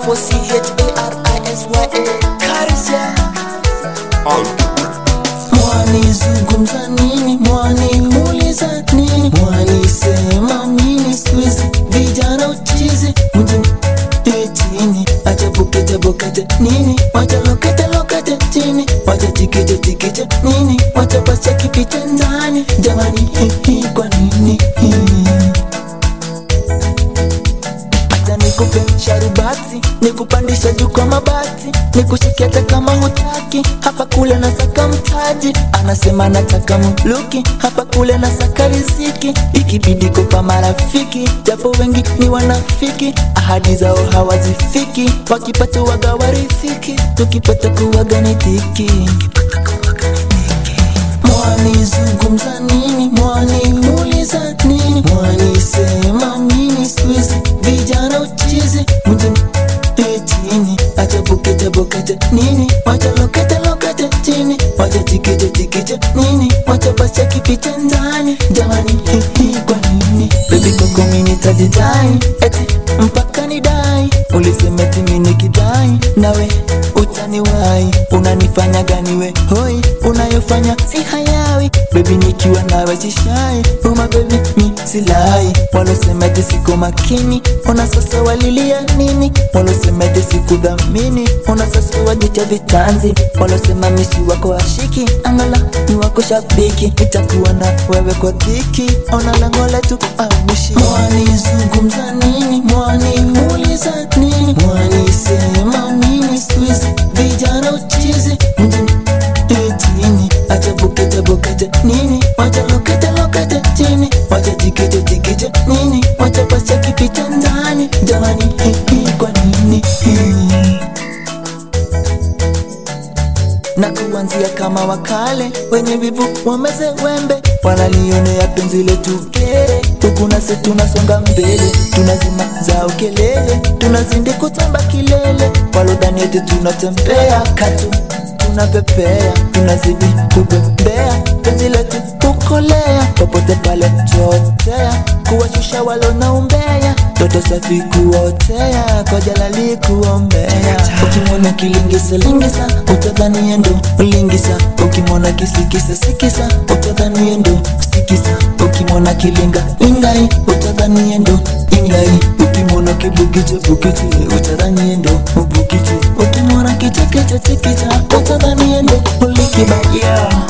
F-O-C-H-A-R-I-S-Y-A Karisia Mwani zungumza nini, mwani uliza nini, mwani sema nini, squeeze vijana uchizi mjini chini, acha bukete bukete nini, wacha lokete lokete chini, wacha tikite tikite nini, wacha basi kipite ndani, jamani hihi kwa nini Acha nikupe sharubati, nikupandisha juu kwa mabati, nikushike hata kama hutaki. Hapa kule na saka mtaji, anasema nataka muluki. Hapa kule na saka riziki, ikibidi kupa marafiki, japo wengi ni wanafiki, ahadi zao hawazifiki, wakipata waga warithiki, tukipata kuwaga ni tiki. Mwani zungumza nini, mwani uliza nini, mwani sema nini, squeeze vijana uchizi mjini chini, acha bukete bukete nini, wacha lokete lokete chini, wacha tikite tikite nini, wacha basi kipite ndani, jamani hihi kwa nini baby koko mini tajidai eti mpaka nidai, ulisema eti mini kidai nawe utaniwai, unanifanya gani we hoi, unayofanya si hayawi baby, nikiwa nawe sishai uma baby mi silai, walosema eti siko makini, ona sasa walilia nini, walosema eti sikudhamini, ona sasa wajicha vitanzi, walosema misi wako ashiki, angala ni wako shabiki, itakuwa na wewe kwa dhiki, ona lango letu aushi. Mwani zungumza nini, mwani uliza nini, mwani sema nini, squeeze vijana uchizi mjini chini, acha bukete bukete nini, wacha lokete lokete chini, wacha tikite tikite nini, wacha basi kipita ndani, jamani hihi kwa nini hihi na kuanzia kama wakale wenye vivu wameze wembe, wanalionea penzi letu kere, huku nasi tunasonga mbele, tunazima zao kelele, tunazindi kutamba kilele, walodhani eti tunatembea katu tunapepea, tunazidi kubembea, penzi letu kukolea, popote pale tuotea, kuwashusha walona umbea, toto safi kuotea, kwa jalali kuombea, ukimwona kilingisa lingisa, utadhani ndo ulingisa, ukimwona kisikisa sikisa, utadhani ndo sikisa, ukimwona kilinga ingai, utadhani ndo ingai, ukimwona kibukiche bukiche, utadhani ndo ubukiche, ukimwona kichekeche chekecha, utadhani ndo ulikiba yeah.